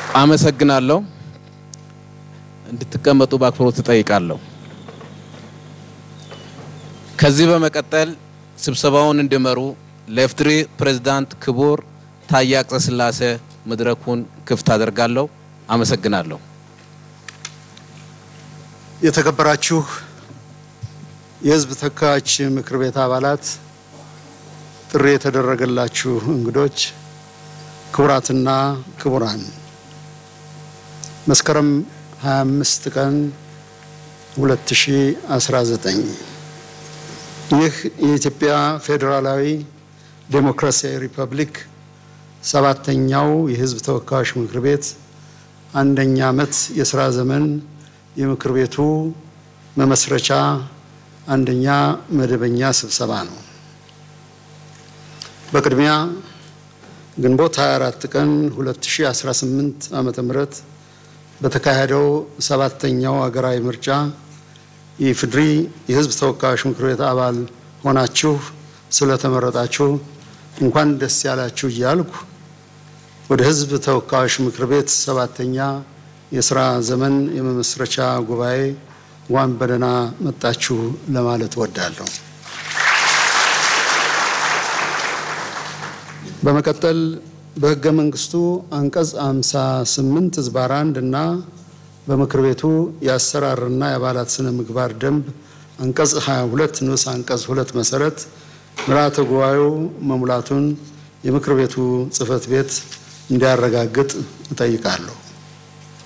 አመሰግናለሁ። እንድትቀመጡ በአክብሮት እጠይቃለሁ። ከዚህ በመቀጠል ስብሰባውን እንዲመሩ ለኢፌዴሪ ፕሬዝዳንት ክቡር ታዬ አጽቀሥላሴ መድረኩን ክፍት አደርጋለሁ። አመሰግናለሁ። የተከበራችሁ የሕዝብ ተወካዮች ምክር ቤት አባላት፣ ጥሪ የተደረገላችሁ እንግዶች፣ ክቡራትና ክቡራን መስከረም 25 ቀን 2019 ይህ የኢትዮጵያ ፌዴራላዊ ዴሞክራሲያዊ ሪፐብሊክ ሰባተኛው የሕዝብ ተወካዮች ምክር ቤት አንደኛ ዓመት የስራ ዘመን የምክር ቤቱ መመስረቻ አንደኛ መደበኛ ስብሰባ ነው። በቅድሚያ ግንቦት 24 ቀን 2018 ዓመተ ምህረት በተካሄደው ሰባተኛው ሀገራዊ ምርጫ የኢፌዴሪ የሕዝብ ተወካዮች ምክር ቤት አባል ሆናችሁ ስለተመረጣችሁ እንኳን ደስ ያላችሁ እያልኩ ወደ ሕዝብ ተወካዮች ምክር ቤት ሰባተኛ የስራ ዘመን የመመስረቻ ጉባኤ እንኳን በደህና መጣችሁ ለማለት እወዳለሁ። በመቀጠል በሕገ መንግስቱ አንቀጽ 58 ዝባር 1 እና በምክር ቤቱ የአሰራርና የአባላት ስነ ምግባር ደንብ አንቀጽ 22 ንዑስ አንቀጽ 2 መሰረት ምልዓተ ጉባኤው መሙላቱን የምክር ቤቱ ጽሕፈት ቤት እንዲያረጋግጥ እጠይቃለሁ።